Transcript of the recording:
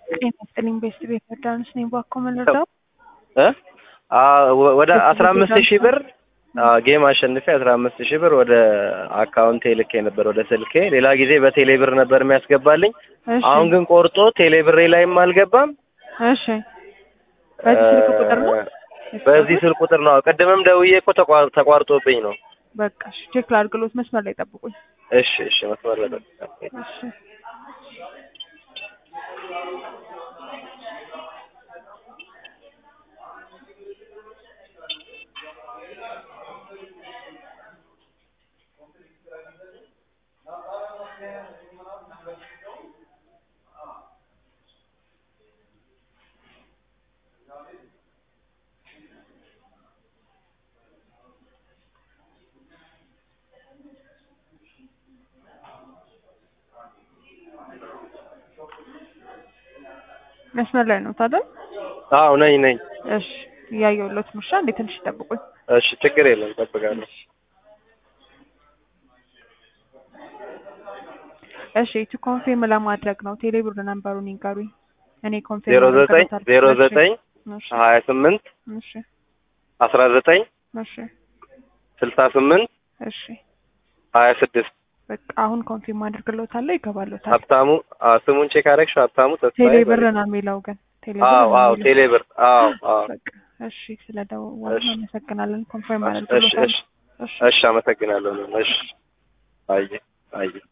ጤና ይስጥልኝ ቤስት ቤት ዮርዳኖስ ነኝ። ባኮ መለዳው እ ወደ አስራ አምስት ሺህ ብር ጌም አሸንፌ አስራ አምስት ሺህ ብር ወደ አካውንቴ ልኬ ነበር ወደ ስልኬ። ሌላ ጊዜ በቴሌ ብር ነበር የሚያስገባልኝ። እሺ አሁን ግን ቆርጦ ቴሌ ብሬ ላይም አልገባም። እሺ በዚህ ስልክ ቁጥር ነው በዚህ ስልክ ቁጥር ነው። ቅድምም ደውዬ እኮ ተቋር- ተቋርጦብኝ ነው። በቃ እሺ ቼክ ላድርግሎት መስመር ላይ ጠብቁኝ እሺ እሺ መስመር ላይ ጠብቅ። እሺ መስመር ላይ ነው ታዲያ አዎ ነኝ ነኝ። እሺ እያየሁሎት ነው እሺ አንዴ ትንሽ ይጠብቁኝ እሺ ችግር የለም እጠብቃለሁ። እሺ ቱ ኮንፊርም ለማድረግ ነው ቴሌ ብር ነምበሩን ይንገሩኝ እኔ ኮንፊርም ዜሮ ዘጠኝ አደርግሎታለሁ። ዜሮ እሺ፣ ዘጠኝ እሺ ሀያ ስምንት እሺ አስራ ዘጠኝ እሺ ስልሳ ስምንት እሺ ሀያ ስድስት በቃ አሁን ኮንፊርም አድርግሎታለሁ ይገባሎታል ሀብታሙ አዎ፣ ስሙን ቼክ አደረግሽ? ሀብታሙ ተስፋዬ ቴሌ ብር በል- ነው የሚለው ግን ቴሌ ብር አዎ ነው አዎ የሚለው። ቴሌ ብር አዎ አዎ በቃ እሺ ስለደወሉ እሺ። አመሰግናለን ኮንፊርም እሺ አድርግሎታል እሺ እሺ እሺ አመሰግናለሁ። እሺ አየ አየ